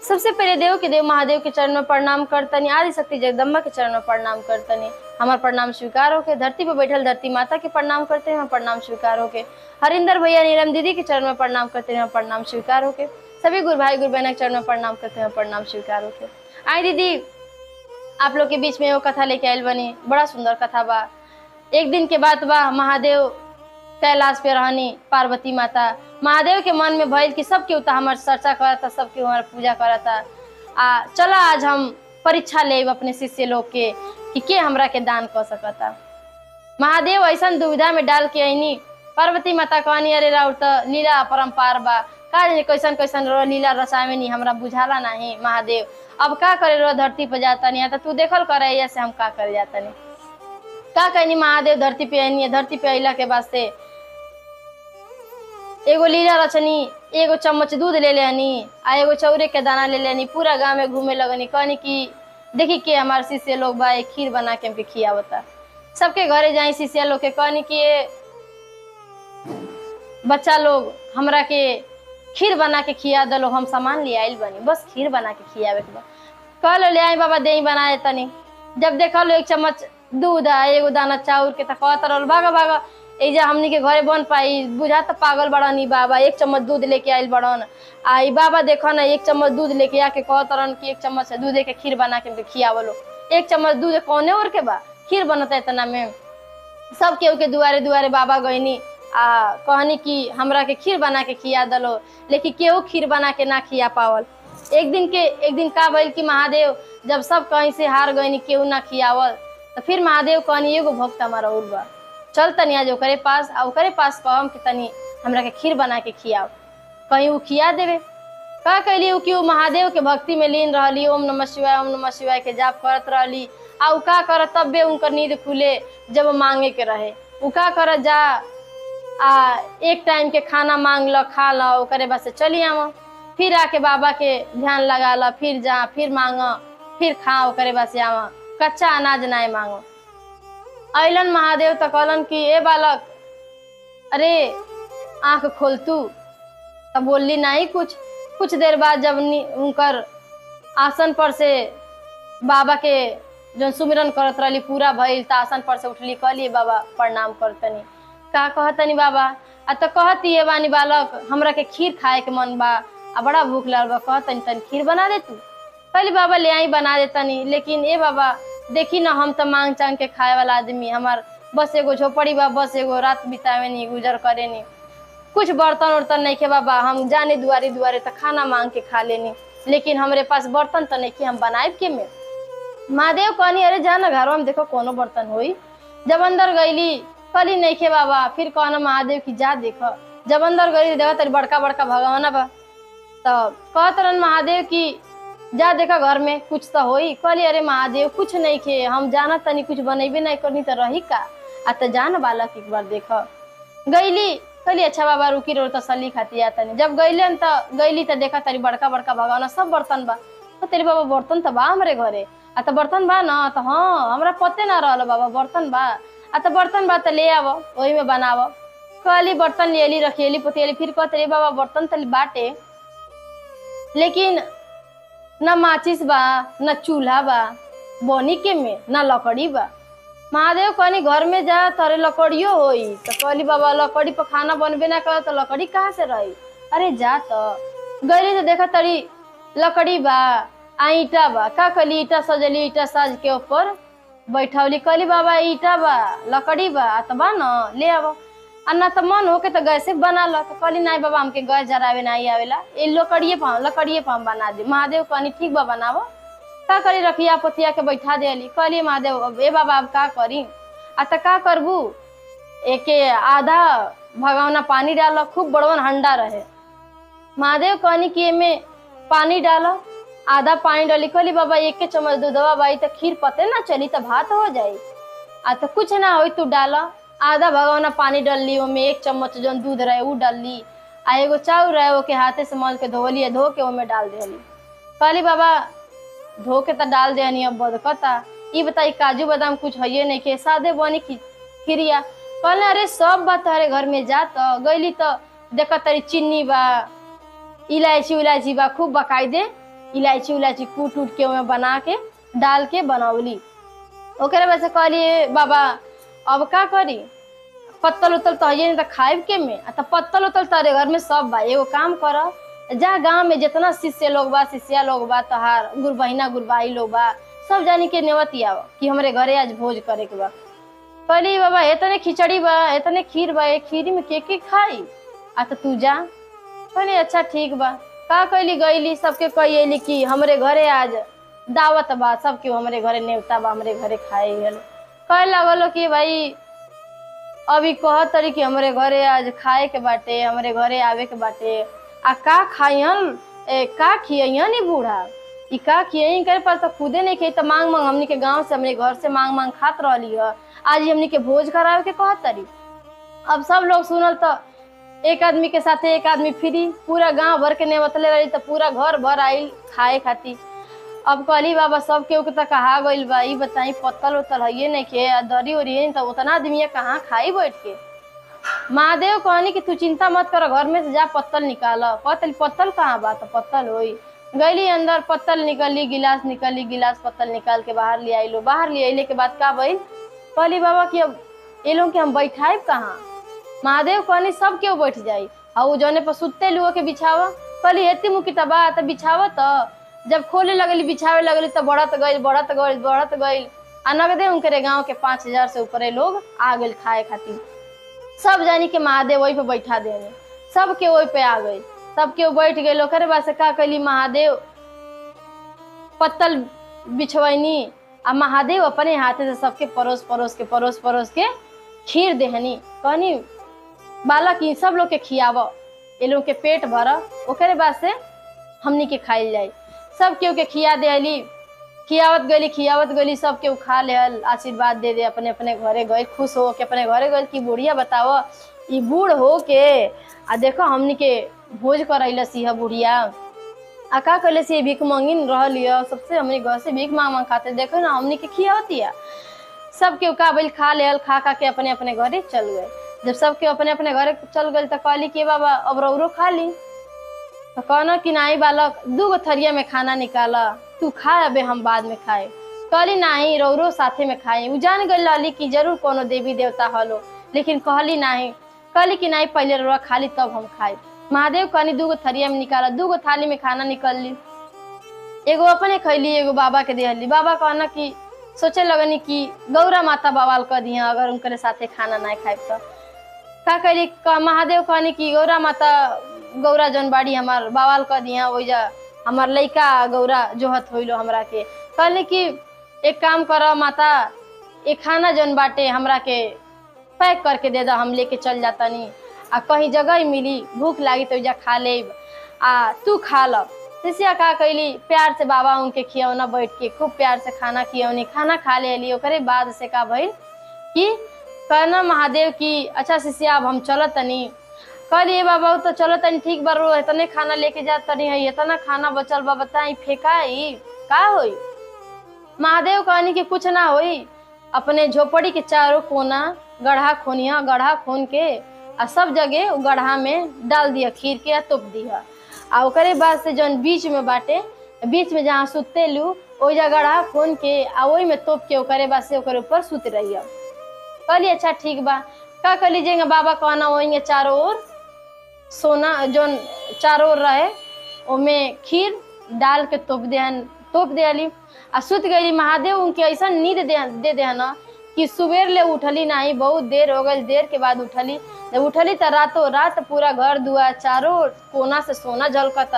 सबसे पहले देव के देव महादेव के चरण में प्रणाम करतनी आदि शक्ति जगदम्बा के चरण में प्रणाम करतनी हमार प्रणाम स्वीकार होके धरती पे बैठल धरती माता के प्रणाम करते हैं प्रणाम स्वीकार होके हरिंदर भैया नीलम दीदी के चरण में प्रणाम करते हैं प्रणाम स्वीकार होके सभी गुरु भाई गुरु बहन के चरण में प्रणाम करते हैं प्रणाम स्वीकार होके आई दीदी आप लोग के बीच में वो कथा लेके आयल बनी बड़ा सुंदर कथा बा एक दिन के बाद बा महादेव कैलाश पे रहनी पार्वती माता महादेव के मन में भइल कि सब केहू त हमार चर्चा करता सब केहू हमार पूजा करता आ चला आज हम परीक्षा लेब अपने शिष्य लोग के कि के हमरा के दान कर सकता महादेव ऐसा दुविधा में डाल के आईनी पार्वती माता कहनी अरे राउर त लीला अपरम्पार बा का जाने कैसन कैसन रो लीला रचावे नी हमरा बुझाला नहीं महादेव अब का करे रो धरती पे जाता नहीं तो तू देखल करे ऐसे हम का करे जाता नहीं का कहनी महादेव धरती पे आईनी धरती पे अइला के वास्ते एगो लीला रचनी एगो चम्मच दूध ले लेनी आ एगो चौरे के दाना ले लेनी पूरा गांव में घूमे लगनी कहनी कि देखी के हमार शिष्य लोग बा एक खीर बना के हमके खियावता सबके घरे जाई शिष्य लोग के कहनी कि ये बच्चा लोग हमरा के खीर बना के खिया दलो हम सामान ले आइल बनी बस खीर बना के खियावे के बा कहलो ले आई बाबा दही बना तनी जब देखल एक चम्मच दूध आ एगो दाना चाउर के त कहत रहल भागा भागा एजा हमनी के घरे बन पाई बुझा त पागल बड़न ई बाबा एक चम्मच दूध लेके आइल बड़न आ ई बाबा देखो ना एक चम्मच दूध लेके आके कहत रहन कि एक चम्मच दूधे के खीर बना के हमके खियावलो एक चम्मच दूध कौने और के बा खीर बनता इतना में सब केहू के दुआरे दुआरे बाबा गईनी आ कहनी कि हमरा के खीर बना के खिया दलो लेकिन केहू खीर बना के ना खिया पावल एक दिन के एक दिन का भइल कि महादेव जब सब कहीं से हार गईनी केहू ना खियावल तो फिर महादेव कहनी एगो भक्त हमारा और बा चल तनी आज ओकरे पास आ ओकरे पास कहम कि तनी हमरा के खीर बना के खियाव कहीं उ खिया देवे का कैली उ कि उ महादेव के भक्ति में लीन रहली ओम नमः शिवाय ओम नमः शिवाय के जाप करत रहली आ उ का करत तब्बे उनकर नींद खुले जब मांगे के रहे उ का करत जा आ एक टाइम के खाना मांग ल खा ल ओकरे बस से चली आव फिर आके बाबा के ध्यान लगा ल फिर जा फिर मांग फिर खा ओकरे बस से आव कच्चा अनाज नाय मांगो अलन महादेव तो कहलन कि ए बालक अरे आंख खोल तू तब बोलली नहीं कुछ कुछ देर बाद जब नी- उनकर आसन पर से बाबा के जो सुमिरन करत रहली पूरा भइल त आसन पर से उठली कहली बाबा प्रणाम करतनी का कहतनी बाबा आ तो कहती है बानी बालक हमरा के खीर खाए के मन बा आ बड़ा भूख लगल बा कहतनी तनी खीर बना दे तू कहली बाबा ले आई बना देतनी लेकिन ए बाबा देखी ना हम तो मांग चांग के खाए वाला आदमी हमार बस एगो झोपड़ी बा बस एगो रात बितावे नी गुजर करे नी कुछ बर्तन उर्तन नहीं के बाबा हम जाने दुआरे दुआरे तो खाना मांग के खा लेनी लेकिन हमरे पास बर्तन तो नहीं के हम बनाए के में महादेव कहनी अरे जा ना घरवा में देखो कोनो बर्तन होई जब अंदर गईली कली नहीं के बाबा फिर कहना महादेव की जा देखो जब अंदर गई देखो तेरी बड़का बड़का भगवाना बा तो कहत रहन महादेव की जा देखा घर में कुछ तो होई कहली अरे महादेव कुछ नहीं खे हम जाना तनी कुछ बनेबे नहीं करनी तो रही का आ तो जान बालक एक बार देख गईली कहली अच्छा बाबा रुकी रो तसली खाती आ तनी जब गईलन तो गईली तो देखा तारी बड़का बड़का भगवाना सब बर्तन बा तो तेरे बाबा बर्तन तो बा हमरे घरे आ तो बर्तन बा ना तो हाँ हमरा पते ना रहल बाबा बर्तन बा आ तो बर्तन बा तो ले आव वही में बनाव कहली बर्तन लेली रखियली पोतियली फिर कहते रे बाबा बर्तन तली बाटे लेकिन न माचिस बा न चूल्हा बा बनी के में न लकड़ी बा महादेव कहनी घर में जा तोरे लकड़ियो होई तो कहली बाबा लकड़ी पर खाना बनबे ना कर तो लकड़ी कहाँ से रही अरे जा तो गईली तो देखा तरी लकड़ी बा आ ईटा बा का कहली ईटा सजली ईटा साज के ऊपर बैठौली कहली बाबा ईटा बा लकड़ी बा आ तो बा न ले आव आ ना तो मन होके तो गैसे बना लो तो कहली नहीं बाबा हमके गैस जरावे नहीं आवेला ये लकड़िए पर लकड़िए पर हम बना दे महादेव कहनी ठीक बा बनावो का करी रखिया पोतिया के बैठा देली कहली महादेव अब ए बाबा अब का करी आ तो का करबू एके आधा भगवना पानी डालो खूब बड़वन हंडा रहे महादेव कहनी कि एमे पानी डालो आधा पानी डाली कहली बाबा एक के चम्मच दूधवा बाई तो खीर पते ना चली तो भात हो जाई आ तो कुछ ना होई तू डाला आधा भगवाना पानी डालली ओमे एक चम्मच जौन दूध रहे उ डालली आ एगो चाउर रहे ओके हाथे से मल के धोली धो के ओमे डाल देली कहली बाबा धो के तो डाल देनी अब बदकता ई बताई काजू बादाम कुछ है नहीं के सादे बनी खी- खिरिया कहले अरे सब बात तारे घर में जा तो गईली तो देख तारी चीनी बा इलायची उलायची बा खूब बकायदे इलायची उलायची कूट उट के ओमे बना के डाल के बनौली ओकरे वजह से कहली बाबा अब का करी पत्तल उतल तो है नहीं तो खाए के में आ तो पत्तल उतल तारे घर में सब बा एगो काम कर जा गांव में जितना शिष्य लोग बा शिष्या लोग बा तोहार गुर बहिना गुरबाई लोग बा सब जानी के नेवती आव कि हमरे घरे आज भोज करे के बा कहली बाबा इतने खिचड़ी बा इतने खीर बा ये खीरी में के के खाई आ तो तू जा कहली अच्छा ठीक बा का कैली गईली सबके कही कि हमरे घरे आज दावत बा सबके हमरे घरे नेवता बा हमरे घरे खाए गल कहे लगलो कि भाई अभी कह तरी कि हमरे घरे आज खाए के बाटे हमरे घरे आवे के बाटे आ का खाइयन ए, का खियन ई बूढ़ा ई का खियन करे पर तो खुदे नहीं खी तो मांग मांग हमनी के गांव से हमरे घर से मांग मांग खात रहली ह आज ही हमनी के भोज करावे के कहत तरी अब सब लोग सुनल तो एक आदमी के साथे एक आदमी फ्री पूरा गांव भर के नेवतले रही तो पूरा घर भर आइल खाए खातिर अब कहली बाबा सब केहू के तो कहा गइल बा ई बताई पत्तल उतल है नहीं के आ दरी उरी है तो उतना आदमी कहाँ खाई बैठ के महादेव कहनी कि तू चिंता मत कर घर में से जा पत्तल निकाल पत्तल पत्तल कहाँ बा तो पत्तल होई गईली अंदर पत्तल निकली गिलास निकली गिलास पत्तल निकाल के बाहर ले आइलो बाहर ले अइले के बाद का भइल कहली बाबा कि अब ये लोग के हम बैठाइब कहाँ महादेव कहनी सब केहू बैठ जाई आ उ जौने पर सुते लुओ के बिछावा कहली एती मुखी तबा त बिछावा त जब खोले लगली बिछावे लगली त बढ़त गइल बढ़त गइल बढ़त गइल आ नगदे उनके गांव के पाँच हजार से ऊपरे लोग आ गइल खाए खातिर सब जानी के महादेव वही पे बैठा देने सब के वही पे आ गई सब के बैठ गए ओकरे बाद से का कैली महादेव पत्तल बिछवैनी आ महादेव अपने हाथे से सबके परोस परोस के परोस परोस के खीर देहनी कहनी बालक ई सब लोग के खियाव ये लोग के पेट भर ओकरे बाद से हमनी के खाइल जाई सब केहू के खिया देली खियावत गली खियावत गली सब केहू खा लेहल आशीर्वाद दे दे अपने अपने घरे गए खुश हो के अपने घरे गए कि बुढ़िया बताओ ई बूढ़ हो के आ देखो हमनी के भोज करैलस यह बुढ़िया आ का कैले से भीख मांगिन रहल यह सबसे हमनी घर से भीख मांग मांग खाते देखो ना हमनी के खियावतिया सब केहू का बैल खा लेहल खा खा के अपने अपने घरे चल गए जब सब केहू अपने अपने घरे चल गए तो कहली कि बाबा अब रौरो खा ली तो कहना कि नाही बालक दू गो थरिया में खाना निकाला तू खा अबे हम बाद में खाए कहली नाही रौरो साथे में खाए उ जान गई लाली कि जरूर कोनो देवी देवता हलो लेकिन कहली नाही कहली कि नाही पहले रौरा खाली तब हम खाए महादेव कहनी दू गो थरिया में निकाला दू गो थाली में खाना निकल ली एगो अपने खैली एगो बाबा के देहली बाबा कहना कि सोचे लगनी कि गौरा माता बवाल कर दिया अगर उनके साथे खाना ना खाए तो का करी का महादेव कहनी कि गौरा माता गौरा जौन बाड़ी हमार बवाल कर दिया ओइजा हमार लइका गौरा जोहत होइलो हमरा के कहली कि एक काम कर माता एक खाना जौन बाटे हमरा के पैक करके दे दो हम लेके चल जातनी आ कहीं जगह ही मिली भूख लागी तो ओइजा खा लेब आ तू खा ल सिसिया का कैली प्यार से बाबा उनके खियौना बैठ के खूब प्यार से खाना खियौनी खाना खा लेली ओकरे बाद से का भइल कि कहना महादेव की अच्छा शिष्या अब हम चलत तनी कहलिए बाबा उ तो चलो तनी ठीक बा रो इतने खाना लेके जा तनी है इतना खाना बचल बा बताई फेंकाई का होई महादेव कहनी कि कुछ ना होई अपने झोपड़ी के चारों कोना गढ़ा खोनिया गढ़ा खोन के आ सब जगह उ गढ़ा में डाल दिया खीर के आ तोप दिया आ ओकरे बाद से जौन बीच में बाटे बीच में जहाँ सुते लू ओइ जगह गढ़ा खोन के आ ओई में तोप के ओकरे बाद से ओकरे ऊपर सुत रहिया कहली अच्छा ठीक बा का कर लीजिएगा बाबा कहना वही चारों ओर सोना जौन चारों ओर रहे ओमे खीर डाल के तोप देहन तोप देली आ सुत गई महादेव उनके ऐसा नींद दे दे देहन कि सुबेर ले उठली नहीं बहुत देर हो गई देर के बाद उठली जब उठली तो रातों रात पूरा घर दुआ चारों कोना से सोना झलकता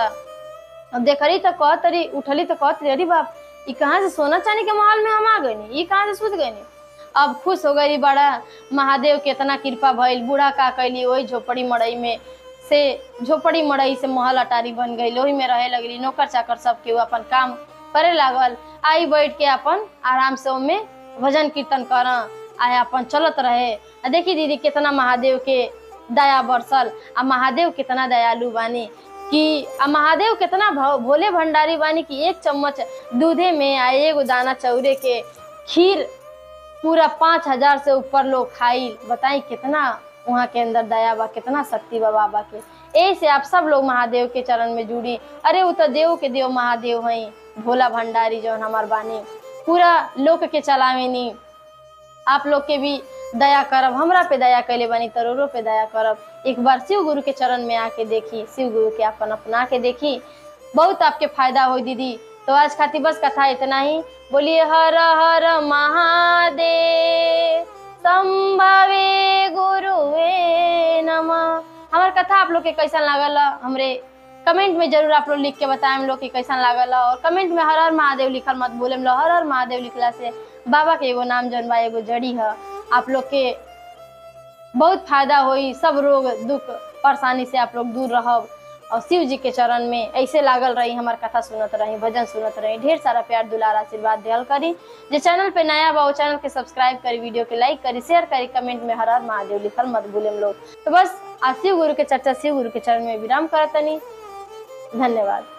अब देखली तो कहत रही उठली तो कहत रही अरे बाप ई कहाँ से सोना चांदी के महल में हम आ गई ई कहाँ से सुत गई अब खुश हो गई बड़ा महादेव के इतना कृपा भइल बूढ़ा का कैली वही झोपड़ी मड़ई में से झोपड़ी मड़ई से महल अटारी बन गई ओही में रहे लगली नौकर चाकर सब केहू अपन काम करे लागल आई बैठ के अपन आराम से ओमे भजन कीर्तन कर आए अपन चलत रहे आ देखी दीदी कितना महादेव के दया बरसल आ महादेव कितना दयालु बानी कि आ महादेव कितना भो- भोले भंडारी बानी कि एक चम्मच दूधे में आ एगो दाना चौरे के खीर पूरा पाँच हजार से ऊपर लोग खाई बताई कितना वहाँ के अंदर दया बा कितना शक्ति बा बाबा के यही से आप सब लोग महादेव के चरण में जुड़ी अरे वो तो देव के देव महादेव हैं भोला भंडारी जौन हमार बानी पूरा लोक के चलावेनी आप लोग के भी दया करब हमरा पे दया कैले बनी तरोरो पे दया करब एक बार शिव गुरु के चरण में आके देखी शिव गुरु के अपन अपना के देखी बहुत आपके फायदा हो दीदी तो आज खातिर बस कथा इतना ही बोलिए हर हर महादेव संभवे गुरुवे नमः हमार कथा आप लोग के कैसा लागल हमरे कमेंट में जरूर आप लोग लिख के बताएं हम लोग के कैसा लागल और कमेंट में हर हर महादेव लिखल मत बोले लो हर हर महादेव लिखला से बाबा के एगो नाम जौन बा एगो जड़ी है आप लोग के बहुत फायदा होई सब रोग दुख परेशानी से आप लोग दूर रहब और शिव जी के चरण में ऐसे लागल रही हमार कथा सुनत रही भजन सुनत रही ढेर सारा प्यार दुलार आशीर्वाद दियल करी जे चैनल पे नया बा वो चैनल के सब्सक्राइब करी वीडियो के लाइक करी शेयर करी कमेंट में हर हर महादेव लिखल मत भूले लोग तो बस आज शिव गुरु के चर्चा शिव गुरु के चरण में विराम करतनी धन्यवाद